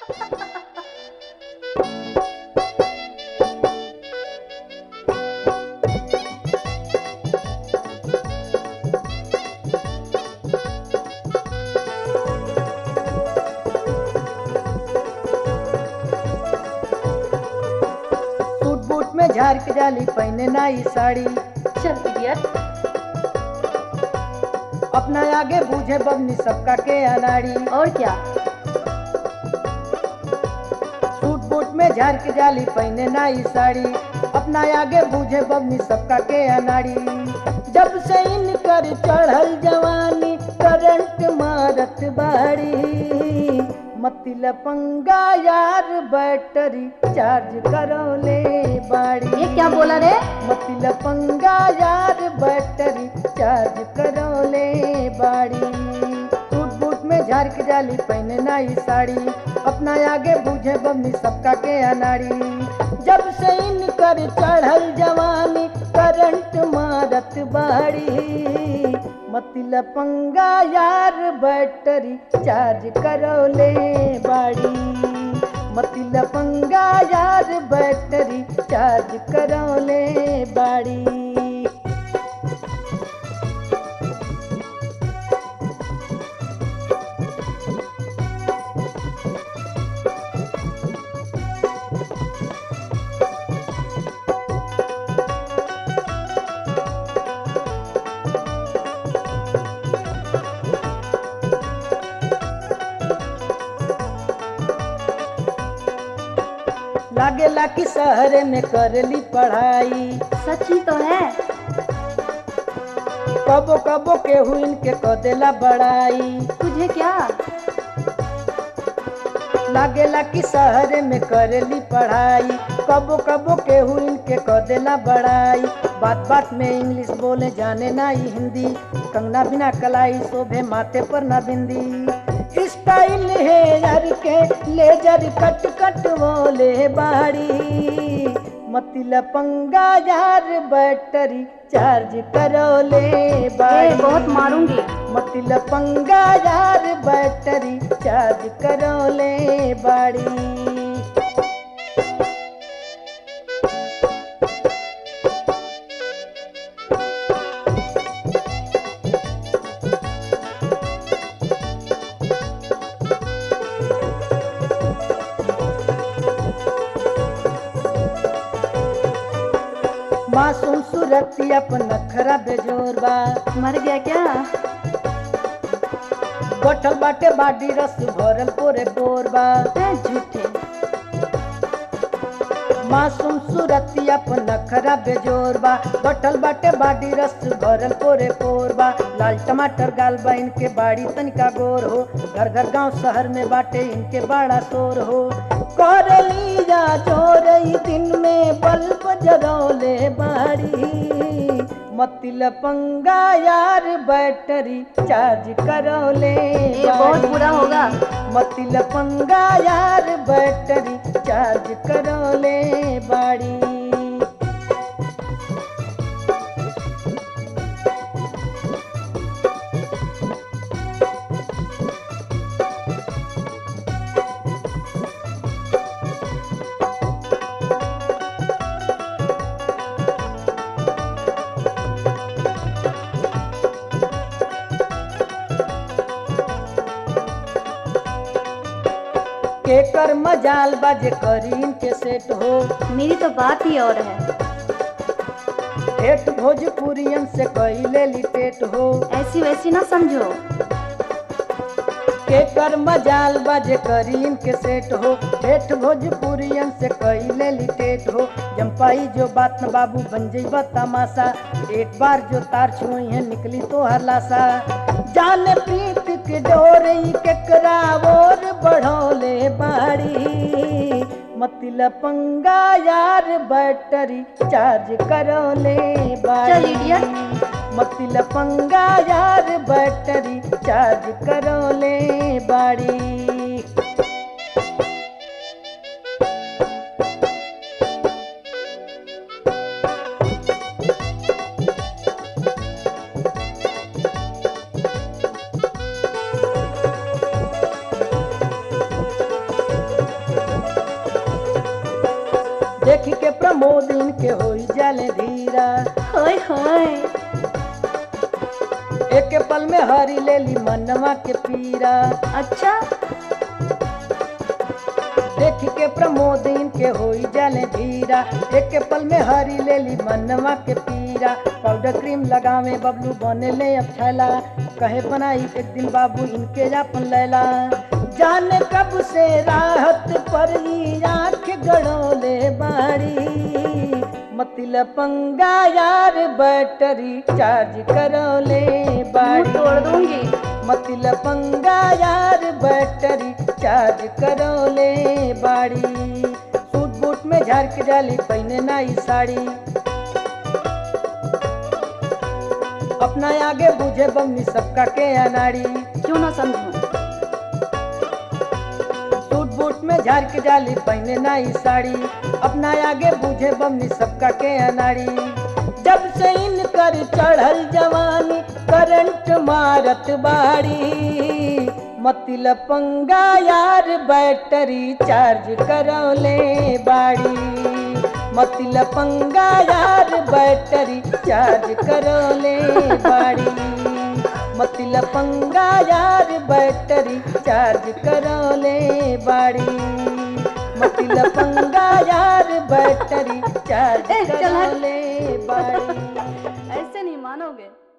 Suit boot में झाड़ के जाली पहने नाई साड़ी चल इडियट अपना आगे बूझे बबनी सबका के अनाड़ी और क्या सूट बूट में झाड़ के जाली पहने नाई साड़ी अपना आगे बूझे बबनी सबका के अनाड़ी जब से इनकर चढ़ल जवानी करंट मारत बाड़ी मतिल पंगा यार बैटरी चार्ज करो ले बाड़ी ये क्या बोला रे मतिल पंगा यार बैटरी चार्ज करो ले बाड़ी टूट बूट में झाड़ के जाली पहने नाई साड़ी अपना आगे बूझे बमनी सबका के अनाड़ी जब से इनकर चढ़ल जवानी करंट मारत बाड़ी मतिल पंगा यार बैटरी चार्ज करो ले बाड़ी मतिल पंगा यार बैटरी चार्ज करो ले बाड़ी लागेला कि शहर में करली पढ़ाई सच्ची तो है कबो कबो के हुइन के कदेला बड़ाई तुझे क्या लागेला कि शहर में करली पढ़ाई कबो कबो के हुइन के कदेला बड़ाई बात बात में इंग्लिश बोले जाने ना ही हिंदी कंगना बिना कलाई शोभे माथे पर ना बिंदी स्टाइल है यार के लेजर कट कट बोले बाड़ी मतिल पंगा यार बैटरी चार्ज करो ले ए, बाड़ी बहुत मारूंगी मतिल पंगा यार बैटरी चार्ज करो ले बाड़ी मासूम सूरती अपन नखरा बेजोर बा मर गया क्या गोठल बाटे बाडी रस भरल पोरे बोर बा ए, झूठे मासूम सूरती अपन नखरा बेजोर बा गोठल बाटे बाडी रस भरल पोरे पोर बा लाल टमाटर गाल बा इनके बाड़ी तनिका गोर हो घर घर गांव शहर में बाटे इनके बड़ा शोर हो कर लीजा चोर ई दिन में बल्ब जरौले बाड़ी मतिल पंगा यार बैटरी चार्ज करो ले ये बहुत बाड़ी। बुरा होगा मतिल पंगा यार बैटरी चार्ज करो ले बाड़ी केकर मजाल बाजे करीन के सेट हो मेरी तो बात ही और है ठेठ भोजपुरियन से कैले लिटेट हो ऐसी वैसी ना समझो केकर मजाल बाजे करीन के सेट हो ठेठ भोजपुरियन से कैले लिटेट हो जम्पाई जो बात न बाबू बन जइबा तमाशा एक बार जो तार छुई है निकली तो हलासा जान प्रीत के डोर ई केकरा और बढ़ोले बाड़ी मतिल पंगा यार बैटरी चार्ज करो ले चल idiot। मतिल पंगा यार बैटरी चार्ज करो ले बाड़ी देख के प्रमोद इनके होई जाले धीरा होय होय एक पल में हरी ले ली मनवा के पीरा अच्छा देख के प्रमोद इनके होई जाले धीरा एक पल में हरी ले ली मनवा के पीरा पाउडर क्रीम लगावे बबलू बने ले अब छैला कहे बनाई एक दिन बाबू इनके जापन लैला जाने कब से राहत पर ई आंख गड़ोले बाड़ी मतिल पंगा यार बैटरी चार्ज करोले मुंह बाड़ी तोड़ दूंगी मतिल पंगा यार बैटरी चार्ज करोले बाड़ी सूट बूट में झाड़ के जाली पहने नाई साड़ी अपना आगे बुझे बमनी सबका के अनाड़ी क्यों ना समझूं सूट बूट में झाड़ के जाली पहने नाई साड़ी अपना आगे बुझे बमनी सबका के अनाड़ी जब से इनकर चढ़ल जवानी करंट मारत बाड़ी मतिल पंगा यार बैटरी चार्ज करौले बाड़ी मतिल पंगा यार बैटरी चार्ज करौले बाड़ी मतिल पंगा यार बैटरी चार्ज करौले बाड़ी मतिल पंगा यार बैटरी चार्ज ए, चल हट। करौले बाड़ी ऐसे नहीं मानोगे